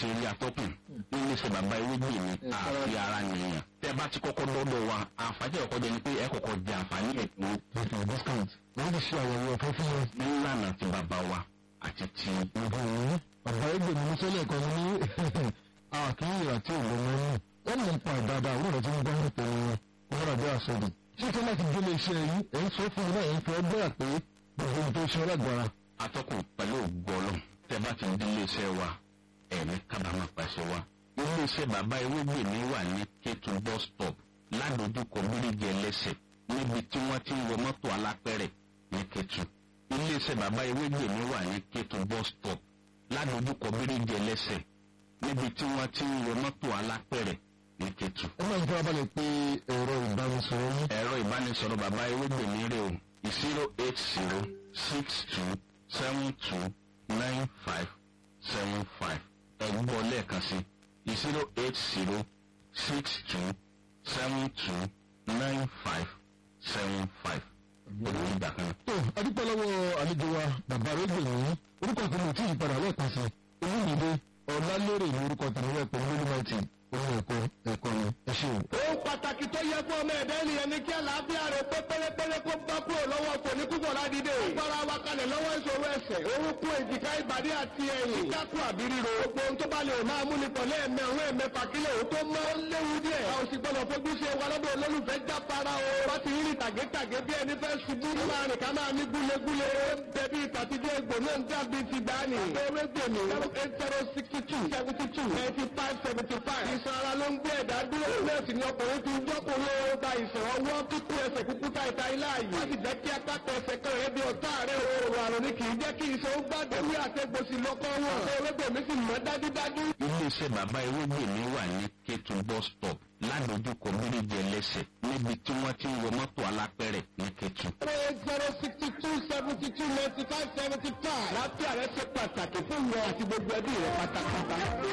ṣe rí atọ́kùn nílé iṣẹ́ bàbá ewégbè mi àfi ara nìyẹn tẹ́ bá ti kọ́kọ́ dọ́dọ̀ wa àǹfààní ẹ̀kọ́ jẹ́ ni pé ẹ kọ́kọ́ jẹ àǹfààní ẹ̀kọ́ ètò discount wọ́n ti ṣe àyẹ̀wò ọ̀fẹ́ fún wọn. nílànà ti bàbá wa àti ti nǹkan ìwé bàbá ẹgbẹ́ mi ní sẹ́lẹ̀ kan ní àkíyèrà tí òun mọ́ ní wọ́n ní pa ìdáadáa àwọn ọ̀rẹ́ tí wọ́n gbọ́ nípa wọn wọ́n rà bí àsọdù. ṣé kí láti gbé iléeṣẹ́ yìí ẹ̀ ń sọ fún mi náà ẹ̀ ń fẹ́ gbọ́dọ̀ pé gbogbo ohun tó ṣe ọlọ́gbàrá. atọ́kùn pẹ̀lú ògbọ́lọ́ tẹ́ bá ti di iléeṣẹ́ wa ẹ̀mí kábàámà pàṣẹ wa iléeṣẹ́ bàbá ewégbè mi wà ní kétu bus stop ládojúkọ bíríjì ẹlẹ́sẹ̀ níbi tí wọ́n ti ń wọ mọ́tò alápẹ̀rẹ̀ ní kétu iléeṣẹ́ bàbá ewégbè mi wà ní kétu bus stop ládojúkọ bíríjì ẹlẹ́sẹ̀ níbi tí wọ́n ti ń wọ mọ́tò alápẹ̀rẹ̀ ní kétu. ẹ máa ń fẹ́ abalẹ̀ pé ẹ̀rọ ìbánisọ̀rọ̀ yín. ẹ̀rọ ìbánisọ̀rọ̀ bàbá ewégbè mi rè o zero eight zero six two seven two nine five seven five ẹ̀gbọ́ lẹ́ẹ̀kan sí zero eight zero six two seven two nine five seven five olùwé ìgbà kan. tó adúpẹ́ lọ́wọ́ àlejò wa bàbá ẹgbẹ́ mi orúkọ tí mo ti yí padà lẹ́ẹ̀kan sí olúmídé ọ̀làlérè ní orúkọ tàbí ẹ̀pọ̀ olúmọ̀tì ohun ẹ̀kọ́ ẹ̀kọ́ ni ẹ ṣe o. ohun pàtàkì tó yẹ fún ọmọ ẹ̀dá ènìyàn ni kí àlàáfíà rẹ̀ pé pérépéré kó bá kúrò lọ́wọ́ kò ní púpọ̀ ládìde. gbára wa kalẹ̀ lọ́wọ́ ìṣòro ẹsẹ̀ orúkún èjìká ìbàdí àti ẹ̀yìn. kíkákù àbí ríro. gbogbo ohun tó bá lè máa mú ni pọ̀ lẹ́ẹ̀mẹ́ òun ẹ̀mẹ́fà kílẹ̀ òun tó mọ́ léwu díẹ̀. a ò sì gbọ́dọ̀ fojú ṣe wa lọ́dọ̀ olólùfẹ́ já para o. wọ́n ti rí tàgétàgé bí ẹni fẹ́ ṣubú. máa rìn ká máa ní gúlegúle. bẹ̀bí ìtàtijọ́ egbò náà ń dàbí ti dání. ewé gbèmí zero eight zero sixty two seventy two ninety five seventy five. ìsan ara ló ń gbé ẹ̀dá dúró. bẹ́ẹ̀ sì ni ọkùnrin ti ń jọ́kùnrin ó gba ìsàn ọwọ́ kíkú ẹsẹ̀ kúkú ta ìta ilá yìí. wọ́n sì jẹ́ kí apákọ̀ ẹsẹ̀ kan rẹ̀ bí ọ̀tá rẹ̀ òòrùn àrùn ni kì í jẹ́ kí iṣan ó gbàdé. ewé àtẹ̀gbòsì lọ́kọ́ wọn. ewé gbèmí sì mọ́ dájúdájú. iléeṣẹ́ bàbá ewégbè mi wà ní kétu bus stop ládojúkọ bíríjì ẹlẹ́sẹ̀ níbi tí wọ́n ti ń wọ mọ́tò alápẹ̀rẹ̀ ní kétu. zero eight zero sixty two seventy two ninety five seventy five. láti àrẹ ṣe pàtàkì fún ìwọ àti gbogbo ẹbí rẹ pátápátá.